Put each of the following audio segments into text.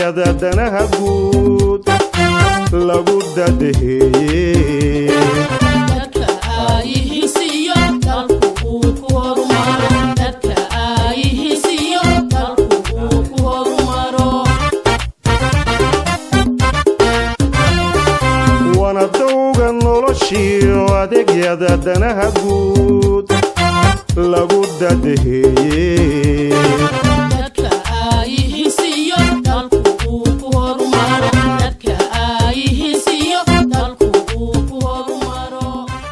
adeegyada danaha guud lagu dadaheeye dadka aayihiisiyo dalku uu ku horumaro dadka aayihiisiyo dalku uu ku horumaro wana dowga noloshiyo adeegyada danaha guud lagu dadaheeye dadka aayihiisiyo dalku uu ku horumaro dadka aayihiisiyo dalku uu ku horumaro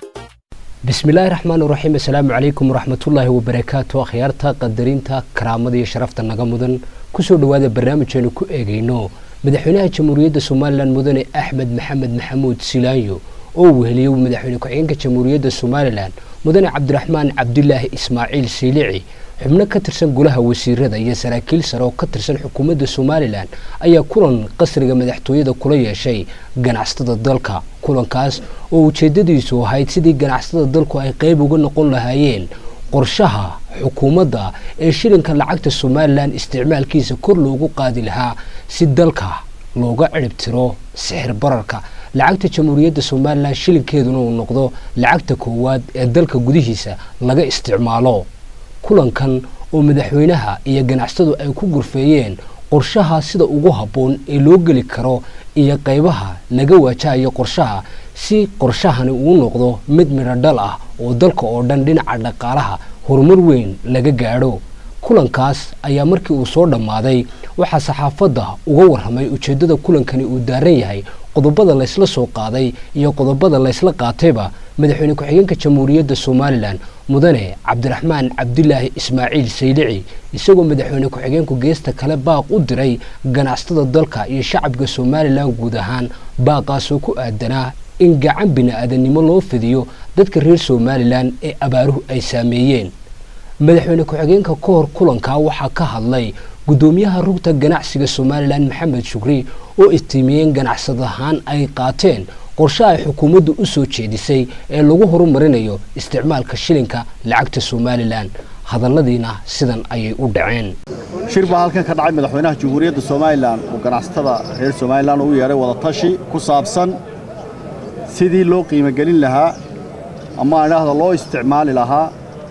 bismillaahi raxmaan raxiim assalaamu calaykum waraxmatullaahi wabarakaatu akhyaarta qadarinta karaamada iyo sharafta naga mudan kusoo dhowaada barnaamijaynu ku eegayno madaxweynaha jamhuuriyadda somalilan mudane axmed maxamed maxamuud silaanyo oo weheliyey madaxweyne ku-xigeenka jamhuuriyadda somalilan mudane cabdiraxmaan cabdilaahi ismaaciil siilici xubno ka tirsan golaha wasiirada iyo saraakiil sare oo ka tirsan xukuumadda somalilan ayaa kulan qasriga madaxtooyada kula yeeshay ganacsatada dalka kulankaas oo ujeedadiisu ahayd sidii ganacsatada dalku ay qeyb uga noqon lahaayeen qorshaha xukuumadda ee shilinka lacagta somalilan isticmaalkiisa kor loogu qaadi lahaa si dalka looga ciribtiro sixir bararka lacagta jamhuuriyadda somalilan shilinkeeduna uu noqdo lacagta koowaad ee dalka gudihiisa laga isticmaalo kulankan oo madaxweynaha iyo ganacsatadu ay ku gurfeeyeen qorshaha sida ugu habboon ee loo geli karo iyo qaybaha laga waajahayo qorshaha si qorshahani uu noqdo mid midho dhal ah oo dalka oo dhan dhinaca dhaqaalaha horumar weyn laga gaadho kulankaas ayaa markii uu soo dhammaaday waxaa saxaafadda uga warramay ujeeddada kulankani uu daaran yahay qodobada laysla soo qaaday iyo qodobada laysla qaatayba madaxweyne ku-xigeenka jamhuuriyadda somalilan mudane cabdiraxmaan cabdilaahi ismaaciil saylici isagoo madaxweyne ku-xigeenku geesta kale baaq u diray ganacsatada dalka iyo shacabka somalilan guud ahaan baaqaasoo ku aadanaa in gacan bini-aadannimo loo fidiyo dadka reer somalilan ee abaaruhu ay saameeyeen madaxweyne ku-xigeenka ka hor kulankaa waxaa ka hadlay guddoomiyaha rugta ganacsiga somalilan maxamed shukri oo istiimiyeen ganacsad ahaan ay qaateen qorshe ay xukuumaddu u soo jeedisay ee lagu horumarinayo isticmaalka shilinka lacagta somalilan hadalladiina sidan ayay u dhaceen shir baa halkan ka dhacay madaxweynaha jamhuuriyadda somalilan oo ganacsatada reer somalilan uu yeedhay wadatashi ku saabsan sidii loo qiimogelin lahaa ama idhaahda loo isticmaali lahaa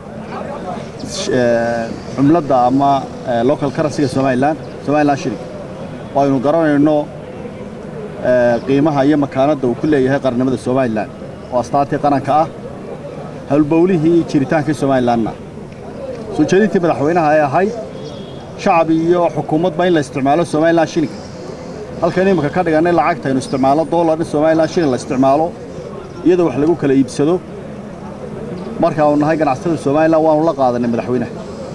cumladda ama local currencyga somalilan somalilan shirig oo aynu garanayno qiimaha iyo makaanadda uu ku leeyahay qarnimada somalilan oo astaantii qaranka ah howlbowlihii jiritaankii somalilanna soo jeedintii madaxweynaha ay ahayd shacab iyo xukuumadba in la isticmaalo somalilan shilinka halkan imika ka dhigannay lacagta aynu isticmaalno dollar in somalilan shilin la isticmaalo iyadoo wax lagu kala iibsado markaanu nahay ganacsatada somalilan waanu la qaadanay madaxweynaha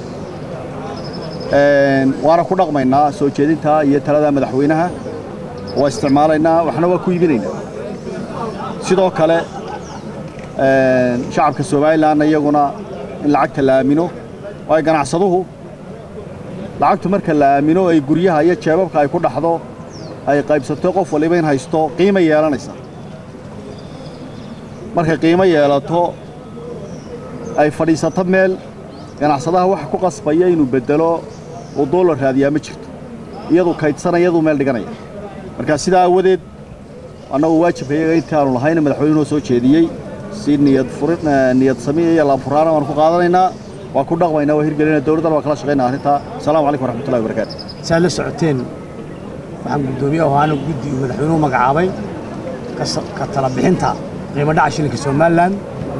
waana ku dhaqmaynaa soo jeedintaa iyo taladaa madaxweynaha waa isticmaalaynaa waxna waa ku iibinaynaa sidoo kale shacabka somalilanna iyaguna in lacagta la aamino waayo ganacsaduhu lacagtu marka la aamino ay guryaha iyo jeebabka ay ku dhaxdo ay qaybsato qof waliba in haysto qiimo yeelanaysa markay qiimo yeelato ay fadhiisato meel ganacsadaha waxa ku qasbaya inuu beddelo uu doolar raadiyaa ma jirto iyadu kaydsana iyaduu meel dhiganaya marka sidaa aawadeed annagu waajibka iyaga intaanu lahayna madaxweynuhu soo jeediyey si niyad furin niyad sami iyo laabfuraana waanu ku qaadanaynaa waa ku dhaqmaynaa waa hirgelinaa dowladdana waa kala shaqaynaa arrintaa assalamu calaykum waraxmatullahi wabarakaatu si aad la socoteen waxaan guddoomiye ahaana guddi uu madaxweynuhu magacaabay ka tala bixinta qiimo dhaca shilinka somalilan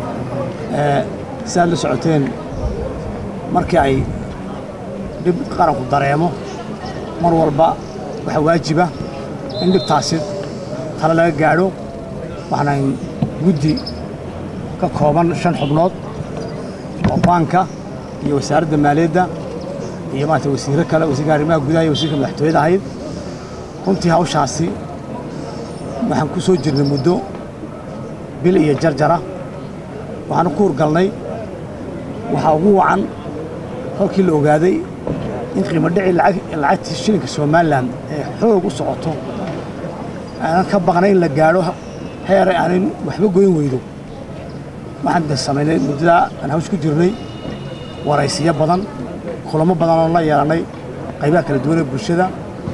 si aad la socoteen markii ay dhib qaranku dareemo mar walba waxaa waajiba in dhibtaasi tale laga gaadho waxaan guddi ka kooban shan xubnood oo baanka iyo wasaaradda maaliyadda iyo maarata wasiirro kale wasiirka arrimaha gudaha iyo wasiirka madaxtooyada ahayd runtii hawshaasi waxaan ku soo jirnay muddo bil iyo jarjara waxaanu ku hurgalnay waxaa ugu wacan kolkii la ogaaday in qiimo dhici lacagtii shilinka somalilan ee xoog u socoto aanan ka baqnay in la gaadho heeray aanan waxba goyn weydo waxaan de samaynay muddadaa aan hawsh ku jirnay waraysiyo badan kulamo badan oo la yeelannay qaybaha kala duwan ee bulshada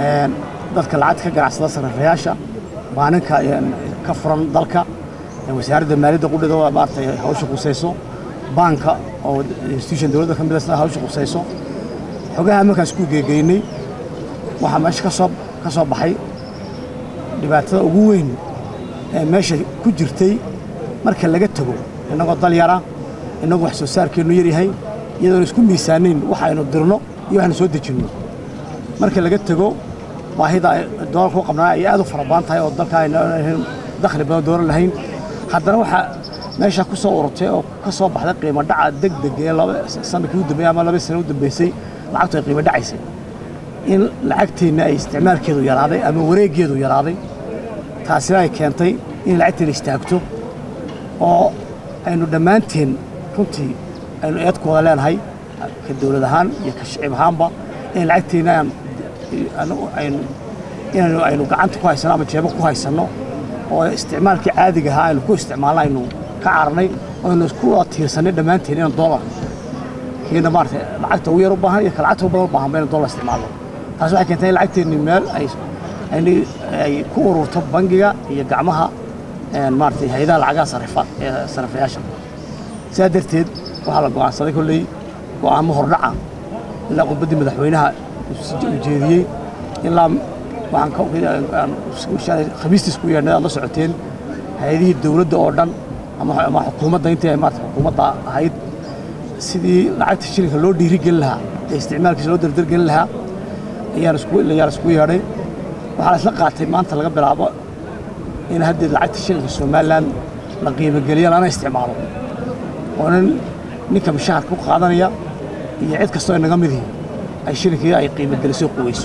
een, dadka lacagta ka ganacsada sarrafayaasha maalinka een, ka furan dalka ee wasaaradda maaliyadda qudhida oo maaragtay hawsha qusayso baanka oo institution dowladda ka mid ah hawsha qusayso xogaha markaas ku geegeynay waxaa meesha ka soo ka soo baxay dhibaatada ugu weyn ee meesha ku jirtay marka laga tago innagoo dal yara innagoo wax soo saarkeennu yar yahay iyadoon isku miisaanayn waxaynu dirno iyo waxaynu soo dejinno marka laga tego baahida ay doolarka u qabnaa ay aad u fara badan tahay oo dalka ayna lahayn dakhli badan doolar lahayn haddana waxaa meesha ku soo ururtay oo ka soo baxday qiimo dhaca deg deg ee laba sanadkii u dambeeyey ama laba sano u dambeysay lacagtu ay qiimo dhacaysay in lacagteenna ay isticmaalkeedu yaraaday ama wareeggeedu yaraaday taasina ay keentay in lacagteena istaagto oo aynu dhammaanteen runtii aynu eedkooda leenahay ka dowlad ahaan iyo ka shicib ahaanba in lacagteenna aan anu- aynu inaynu aynu gacanta ku haysanno ama jeebo ku haysanno oo isticmaalkii caadiga ahaa aynu ku isticmaalno aynu ka cararnay oo aynu isku wada tiirsanay dhammaanteen inaan doolar kiina maaragtay lacagta ugu yar u baahan iyo ka lacagta ugu badan u baahan ba inaan doolar isticmaalno taasi waxay keentay in lacagteenni meel ay aynu ay ku ururto bangiga iyo gacmaha een, maaragtay hay-adaha lacagaha sarifa ee sarifayaasha sidaa darteed waxaa la go'aansaday kolley go'aamo hordhaca ilaa khudbaddii madaxweynaha uu si- uu jeediyey ilaa waxaan ka aan shalay khamiistiis ku yeedhnay aad la socoteen hay-adihii dowladda oo dhan ama ama xukuumadda intii ay maarata xukuumadda ahayd sidii lacagta shilinka loo dhiirigelin lahaa ee isticmaalkiisa loo dardargelin lahaa ayaan isku ayaan isku yeedhay waxaa la isla qaatay maanta laga bilaabo in haddii lacagta shilinka somalilan la qiimogeliyo lana isticmaalo oo nin ninka mushaharka ku qaadanaya iyo cid kastoo inaga midihii ay shilinkii ay qiimogeliso quweyso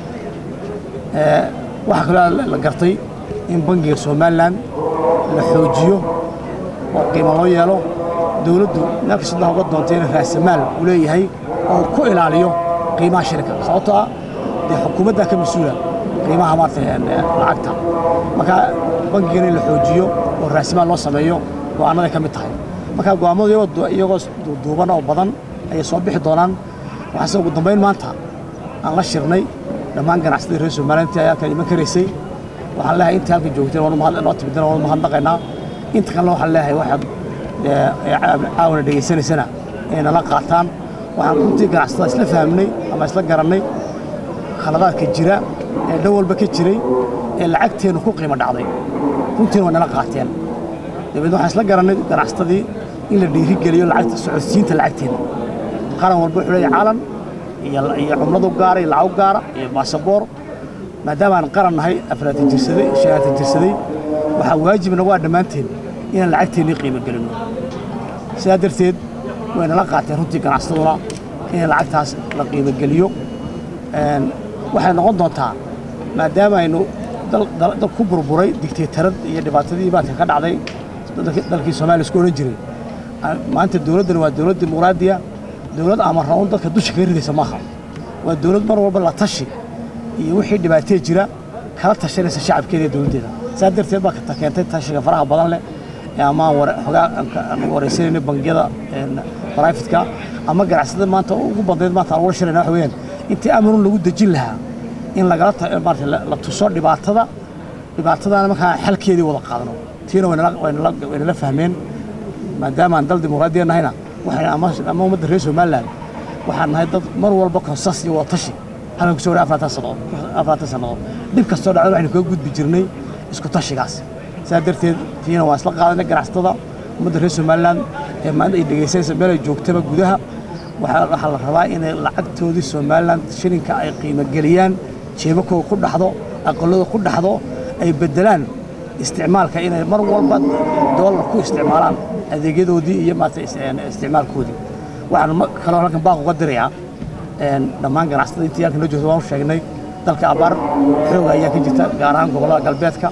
Ee, waxaa kaloo la- la gartay in bangiga somalilan la xoojiyo oo qiimo loo yeelo dowladdu meel kastoo uga doontay in raasamaal uu leeyahay oo uu ku ilaaliyo qiimaha shilinka sababtoo ah dee xukuumaddaa ka mas-uula qiimaha maarata een, ee, lacagta marka bangigana in la xoojiyo oo raasamaal loo sameeyo go'aanaday ka mid tahay marka go'aamadu iyagoo du- iyagoo du- duuban oo badan ayay soo bixi doonaan waxaase ugu dambayn maanta aan la shirnay dhammaan ganacsatada reer somaliland intii ayaa kala iman karaysay waxaan leeyahay intii halka joogteen waanu mahad noo timideen waanu mahadnaqaynaa inta kalena waxaan leeyahay waxaad ee, ee caa- caawana dhegaysanaysana inay nala qaataan waxaan runtii ganacsatada isla fahmnay ama isla garannay khaladaadka jira ee dhan walba ka jiray ee lacagteennu ku qiimo dhacday runtiina way nala qaateen dabeedna waxaan isla garannay ganacsatadii in la dhiirigeliyo lacagta socodsiinta lacagteena qaran walba wuxuu leeyahay calan iyo iyo cumladu gaara iyo lacag gaara iyo baasaboor maadaama aan qaran nahay afraatan jirsaday shanaatan jirsaday waxaa waajib nagu ah dhammaanteen inaan lacagteennii qiimo gelinno sidaa darteed way nala qaateen runtii ganacsataduna in lacagtaas la qiimo geliyo Een, waxay noqon doontaa maadaama aynu dal- dal dal ku burburay digteetarad iyo dhibaatadii maadka ka dhacday dalki- dalkii soomaaliya isku odhan jiray Ah, maanta dowladdani waa dowlad dimuqraadiya dowlad ama raun dadka dusha kaga ridaysa maaha waa dowlad mar walba la tashi iyo wixii dhibaatee jira kala tashanaysa shacabkeeda iyo dowladdeeda saa darteed baa ka keentay tashiga faraha badan leh ee ama aan ware- xogaa aan ka- aan wareysanayno bangiyada een, private-ka ama ganacsatada maanta ugu badnayd maanta aan wala shirayna waxa weeyaan intii amarun lagu dejin lahaa in lagala ta- maarata la la tuso dhibaatada dhibaatadana markaa xalkeedii wada qaadano tiina waynala waynala waynala fahmeen maadaama aan dal dimuqraadiya nahayna waxay ama ama ummadda reer somaliland waxaan nahay dad mar walba konsas iyo wada tashi halkan kusoo waray afartan sannadood afartan sannadood dhib kastoo dhacda waxaynu kaga gudbi jirnay isku tashigaas saa darteed tiina waan isla qaadanay ganacsatada ummadda reer somaliland ee maanta ay dhegaysanaysa meel ay joogtaba gudaha waxaa waxaa la rabaa inay lacagtoodii somaliland shilinka ay qiimo geliyaan jeebakooda ku dhaxdo aqalada ku dhaxdo ay bedelaan isticmaalka inay mar walba doolar ku isticmaalaan adeegyadoodii iyo maarata is- een, isticmaalkoodii waxaan ma- kaloo halkan baaq uga dirayaa een, dhammaan ganacsatada intii halkan noo joogta waan u sheegnay dalka abaar xooga ayaa ka jirta gaar ahaan gobollada galbeedka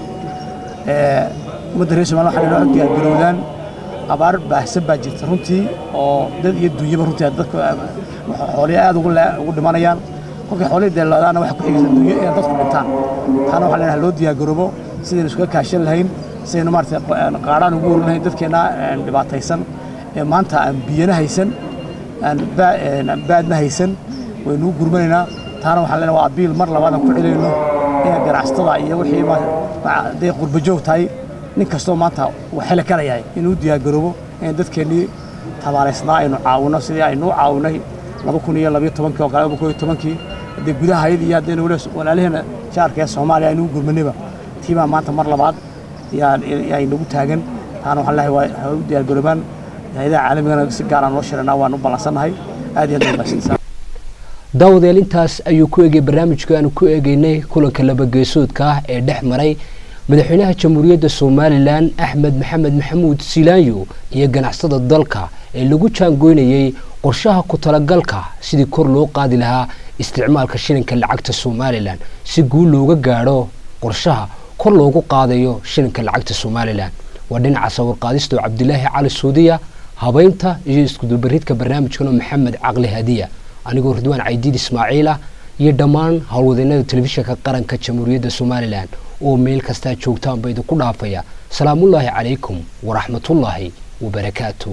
ee, ummadda reer somaliland waxay noo diyaargarowdaan abaar baahsan baa jirta runtii oo dad iyo dunyaba runtii dadka xoolihi aad ugu le- ugu dhimanayaan kolkay xoolihii deelaadaana waxa ku xigaysa dunyo inay dadku dhintaan taana waxaa leenahay loo diyaargaroobo sidaynu iskaga kaashan lahayn sidaynu maarata qaadhaan ugu warin lahayn dadkeenna een, dhibaataysan ee maanta aan biyana haysan aan baa- een, aan baadna haysan waynu u gurmanaynaa taana waxaan leenahay waa abiil mar labaad aan ku celinayno in ganacsatada iyo wixii ma- ma- hadday qurba joog tahay nin kastoo maanta uu xili karayahay inuu diyaargaroobo in dadkeennii tabaaraysnaa aynu caawino sidii aynu u caawinay laba kun iyo labayo tobankii oo kale laba kun iyo tobankii haddee gudaha hayad iyo haddaynu weli walaalaheena jaarka ee soomaaliya aynu u gurmanayba tiibaa maanta mar labaad yaa yaa inagu taagan taana waxaan leeyahay waa ha u diyaargaroobaan hay-adaha caalamigana si gaar aan loo shiranaa waan u ballansannahay aad iyo aad bay mahadsantahay daawadayaal intaas ayuu ku egay barnaamijka aanu ku eegeynay kulanka labageesoodka ah ee dhex maray madaxweynaha jamhuuriyadda somalilan axmed maxamed maxamuud silaanyo iyo ganacsada dalka ee lagu jaangoynayey qorshaha ku talagalka sidii kor loo qaadi lahaa isticmaalka shilinka lacagta somalilan si guul looga gaadho qorshaha kor loogu qaadayo shilinka lacagta somalilan waa dhinaca sawirqaadista oo cabdilaahi cali suudiya habeynta iyo iskudubaridka barnaamijkana maxamed caqli hadiya anigoo ridwaan caydiid ismaaciil ah iyo dhammaan howlwadeennada telefishinka qaranka jamhuuriyadda somalilan oo meel kastaa joogtaanba idinku dhaafaya salaamullaahi calaykum waraxmatullaahi wabarakaatu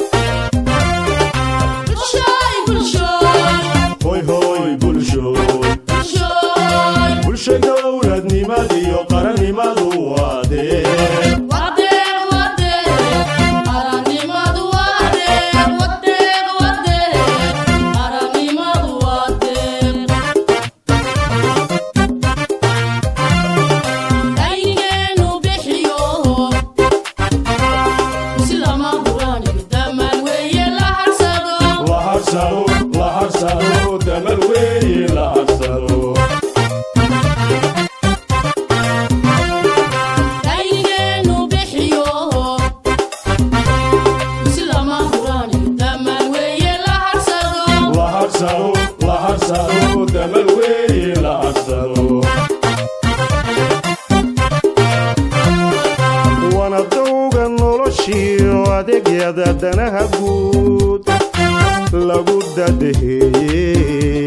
bulshooy bulshooy hoy hoy bulshooy bulshooy bulsha dowladnimad iyo qarannimadu waa dee wadeeq wadeeq qarannimadu wadeeq wadeeq wadeeq qarannimadu wadeeq daygeenu bixiyo si lama huraaniyo damaan weeye la harsado la harsado la harsado damal weeye la harsado daygeenu bixiyo si lama huraaniyo damaan weeye la harsado la harsado la harsado damal weeye la harsado wana dowga noloshiyo adeegyada danaha guud lagu dadeheeye